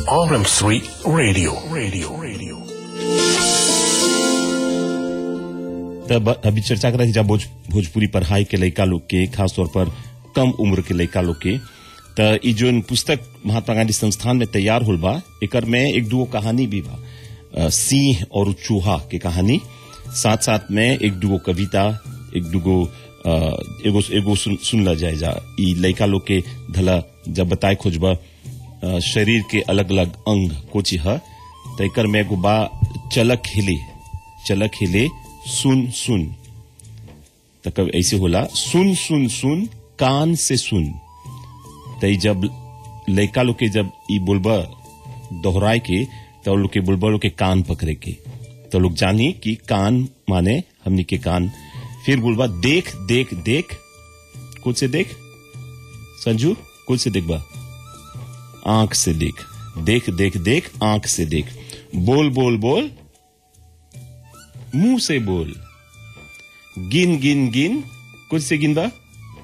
RM3 Radio. Radio. Radio. तब अभी चर्चा कर रही जा भोज, भोजपुरी पढ़ाई के लड़का लोग के खास तौर पर कम उम्र के लड़का लोग के त ई जोन पुस्तक महात्मा गांधी संस्थान में तैयार होल बा एकर में एक दूगो कहानी भी बा अ, सिंह और चूहा के कहानी साथ साथ में एक दूगो कविता एक दूगो अ, एगो एगो सुन, सुनला जाए जा ई लड़का लोग के धला जब बताए खोजबा अ, शरीर के अलग अलग अंग कोची ह त एकर में एगो बा चलक हिले चलक हिले सुन सुन त कब ऐसे होला सुन सुन सुन कान से सुन त ई जब लड़का लोग के जब ई बोलबा दोहराए के तो लोग के बोलबा लोग के कान पकड़े के तो लोग जानी कि कान माने हमनी के कान फिर बोलबा देख देख देख कुछ से देख संजू कुछ से देख बा आंख से देख देख देख देख आंख से देख बोल बोल बोल मुंह से बोल गिन गिन गिन कुछ से गिन बा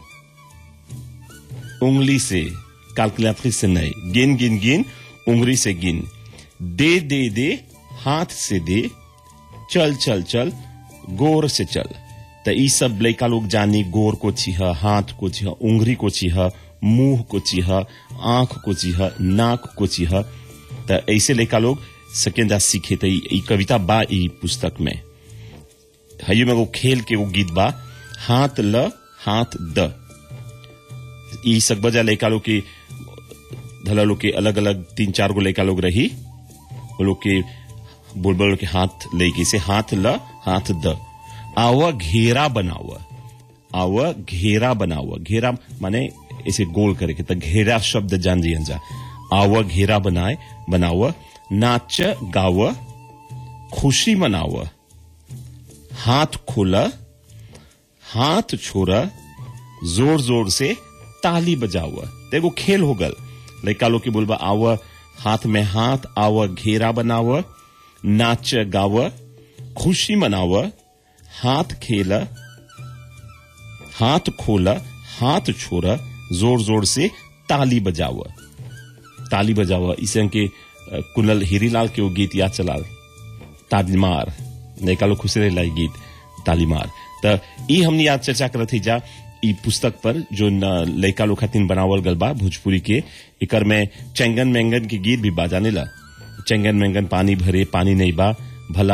उंगली से कैलकुलेटरिस से नहीं गिन गिन गिन उंगली से गिन दे दे दे हाथ से दे चल चल चल गोर से चल त ई सब लड़का लोग जानी गोर को छिह हाथ को छिह उंगली को छिह मुंह को छिह आंख को छिह नाक को छिह त ऐसे लड़का लोग सकेंदा सीखे त ई ई कविता बा ई पुस्तक में हयू में वो खेल के वो गीत बा हाथ ल हाथ द ई सकबजा लड़का लोग के धला लोग के अलग अलग तीन चार गो लड़का लोग रही वो लोग के बुलबुल के हाथ लेके से हाथ ल हाथ द आवा घेरा बनावा आवा घेरा बनावा घेरा माने ऐसे गोल करे के त घेरा शब्द जान जी जा आवा घेरा बनाए बनावा नाच गावा खुशी मनावा हाथ खोला हाथ छोड़ा जोर जोर से ताली बजावा देखो खेल हो गल लड़का लोग के बोलबा आव हाथ में हाथ आव घेरा बनाव नाच गाव खुशी मनाव हाथ खेला हाथ खोला हाथ छोड़ा जोर जोर से ताली बजाव ताली बजाव इसे के अ, कुनल हीरीलाल के वो गीत याद चलाल तालीमार लड़का लोग खुश रहे गीत तालीमार त ई हमनी आज चर्चा करत थी जा ई पुस्तक पर जो न लड़का लोग खातिन बनावल गल बा भोजपुरी के एकर में चंगन मैंगन के गीत भी बाजाने ला चंगन मैंगन पानी भरे पानी नहीं बा भला